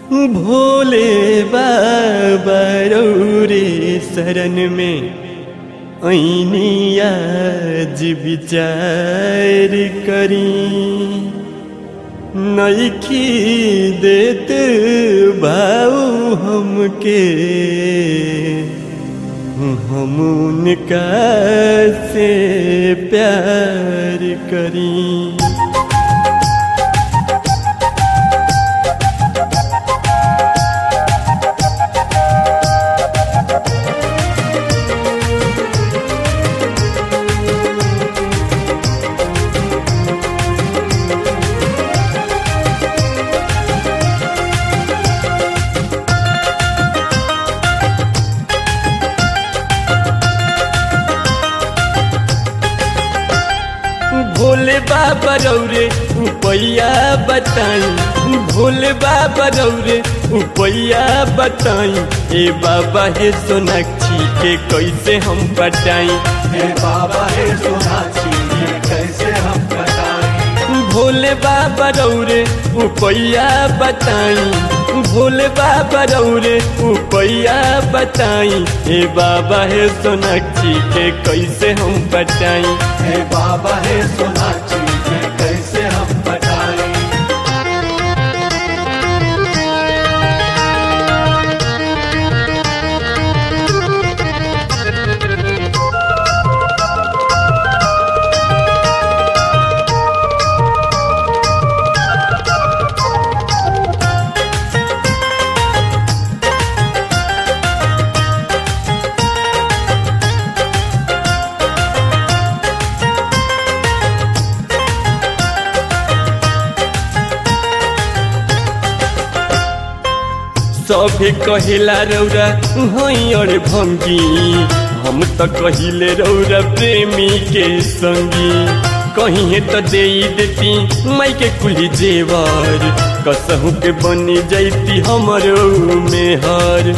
भोले बाबा रौरे शरण में ऐनी आज विचार करी नईखी देत भाऊ हमके हम उनका से प्यार करी भोले बाबा रौरे उपैया बताई भोले बाबा रौरे उपैया बताई ए बाबा हे सोनाक्षी के कैसे हम बटाई हे बाबा हे सोनाक्षी ये कैसे हम बताएं भोले बाबा रौरे उपैया बताई भोले बाबा रौरे उपैया बताई ए बाबा हे सोनाक्षी के कैसे हम बटाई हे बाबा हे सोनाक्षी ये कैसे हम बताएं सभे कहेला रौरा हई अरे भंगी हम तो कहिले रौरा प्रेमी के संगी कहीं तो दे देती माई के कुली जेवर कसहू के बनी जैती हमरो मेहर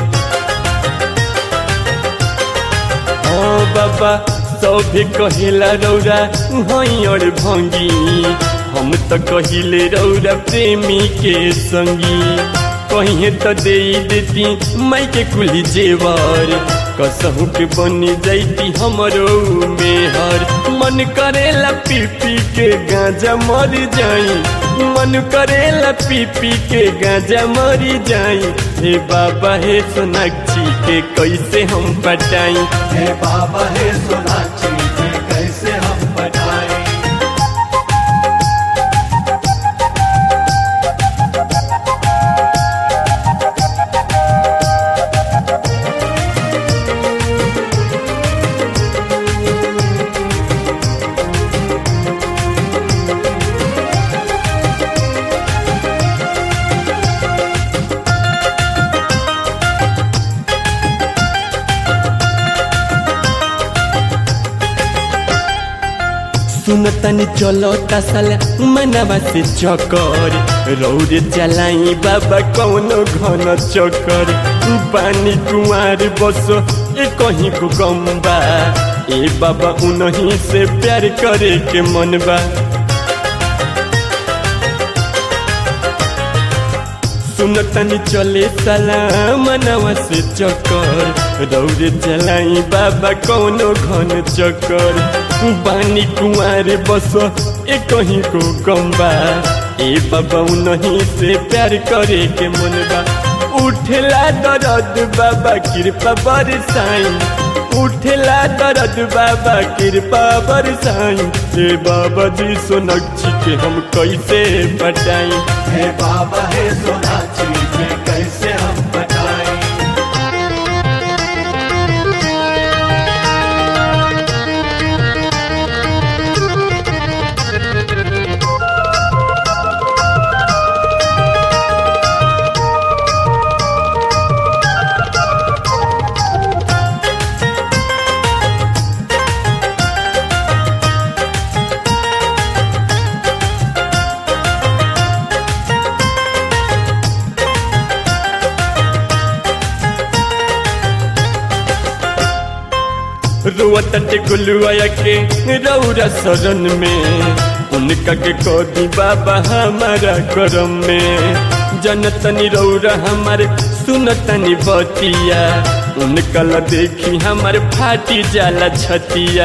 हाँ बाबा सभे कहेला रौरा हई अरे भंगी हम तो कहिले रौरा प्रेमी के संगी कहीं तो दे देती माई के कुली जेवर कसहू के बनी जैती हमरो मेहर मन करेला पी पी के गांजा मर जाई मन करेला पी पी के गांजा मरी जाई हे बाबा हे सोनाक्षी के कैसे हम पटाई हे बाबा हे सोनाक्षी ये कैसे हम बताएं सुनतनी चलो तसल मनवा से चकर रौद चलाई बाबा कौनो घन चकर पानी कुआर बस ए कहीं को गम्बा ए बाबा उनही से प्यार करे के मनबा सुनतनी चले सलाम मनवा से चकर रौद चलाई बाबा कौनो घन चकर बानी कुआर बस ए कहीं को गम्बा ए बाबा नहीं से प्यार करे के मनबा उठला दरद बाबा कृपा बरसाई उठला दरद बाबा कृपा बरसाई ए बाबा जी सोनक्षी के हम कैसे बटाई हे बाबा हे सोनाक्षी ये कैसे हम बताएं रुअत गुलुआ के रौरा शरण में उनका के कोदी बाबा हमारा करम में जनतनी रौरा हमारे सुनतनी बतिया उनकल देखी हमारे फाटी जाला छतिया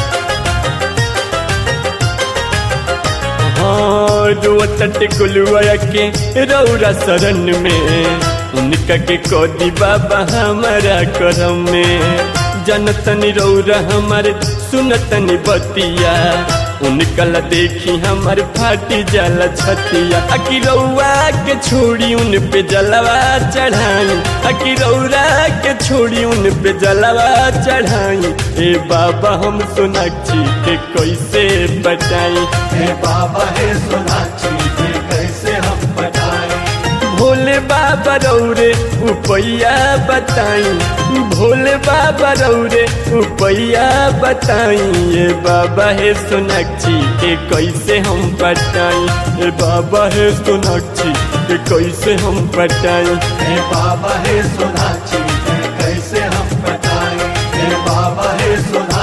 हाँ रोतट गुलुआ के रौरा शरण में उनका के कोदी बाबा हमारा करम में जनतनी रौरा हमारे सुनतनी बतिया उनकल देखी हमार फाटी जला छतिया अकी रौआ के छोड़ी उन पे जलवा चढ़ाई अकी रौरा के छोड़ी उन पे जलवा चढ़ाई ए बाबा हम सोनाक्षी के कैसे बचाई हे बाबा हे सोनाक्षी ये कैसे हम बताएं भोले बाबा रौरे उपैया बताई भोले बाबा रौरे उपैया बताई ये बाबा हे सोनाक्षी के कैसे हम बताई ये बाबा हे सोनाक्षी के कैसे हम बताई हे बाबा हे सोनाक्षी ये कैसे हम बताएं हे बाबा हे सोनाक्षी